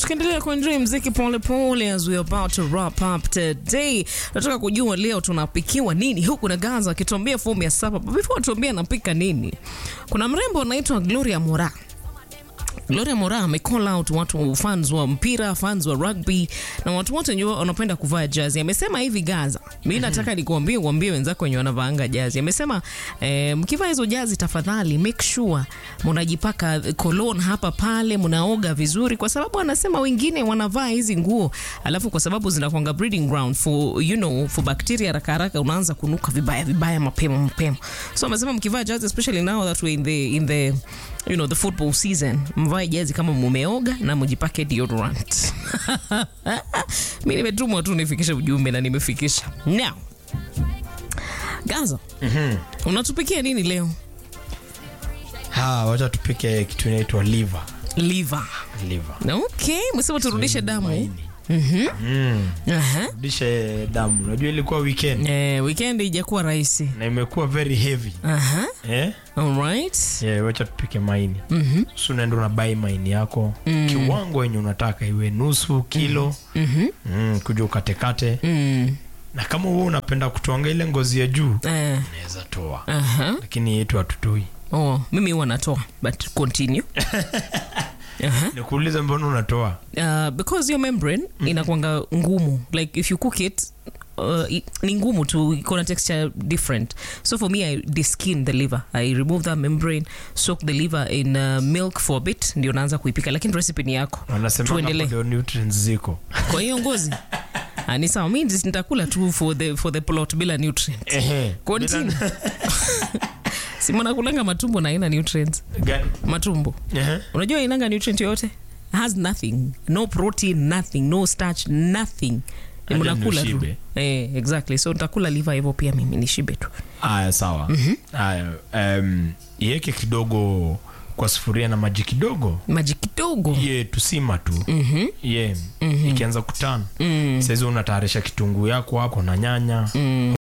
tukiendelea kuenjoy mziki pole pole as we are about to wrap up today. Nataka kujua leo tunapikiwa nini huku na Gaza akituambia fomu ya saba. But Before tuambie anapika nini, kuna mrembo anaitwa Gloria Mora. Gloria Mora ame call out watu fans wa mpira, fans wa rugby na watu wote wenye wanapenda kuvaa jazi. Amesema hivi Gaza, mimi nataka nikuambie uambie wenzako wenye wanavaanga jazi. Amesema eh, mkivaa hizo jazi tafadhali make sure mnajipaka cologne hapa pale, mnaoga vizuri, kwa sababu anasema wengine wanavaa hizi nguo alafu kwa sababu zinakuanga breeding ground for you know for bacteria, haraka haraka unaanza kunuka vibaya vibaya mapema mapema. So amesema mkivaa jazi especially now that we in the in the you know the football season mvae jezi kama mumeoga na mjipake deodorant mi nimetumwa tu nifikishe ujumbe na nimefikisha now gaza unatupikia nini leo Ha, wacha tupike kitu inaitwa liver. liver Liver. okay mwesema turudishe damu Maini. Aha. Rudishe damu. Unajua ilikuwa weekend Eh, weekend ijakuwa rahisi na imekuwa very heavy. Aha. Eh? Alright. Yeah, wacha tupike maini. Mhm. So unaenda unabai maini yako kiwango yenye unataka iwe nusu kilo. Mhm. Mm, kuja ukatekate. Mm. Na kama wewe unapenda kutoanga ile ngozi ya juu, Eh, unaweza toa. aha. Lakini yetu hatutoi. Oh, mimi huwa natoa but continue Aha. Nikuulize mbona unatoa? uh, because your membrane inakwanga ngumu like if you cook it uh, i- ni ngumu tu iko na texture different so for me i deskin the liver i remove that membrane soak the liver in uh, milk for a bit ndio naanza kuipika lakini recipe ni yako Wanasema Tuendelee. ndio nutrients ziko. kwa hiyo ngozi Ah, ni sawa mi just nitakula tu for the, for the plot bila nutrient Ehe. continue simanakulanga matumbo na aina nutrients Gani? matumbo Ehe. unajua inanga nutrient yoyote has nothing no protein nothing no starch nothing ni Hata mnakula tu nishibe. eh, exactly so nitakula liver hivyo pia mimi nishibe tu Aya, sawa. Aya, um, iweke kidogo kwa sufuria na maji kidogo maji kidogo ye tusima tu mm-hmm. ye mm-hmm. ikianza kutana mm. saizi unatayarisha kitunguu yako hapo na nyanya mm.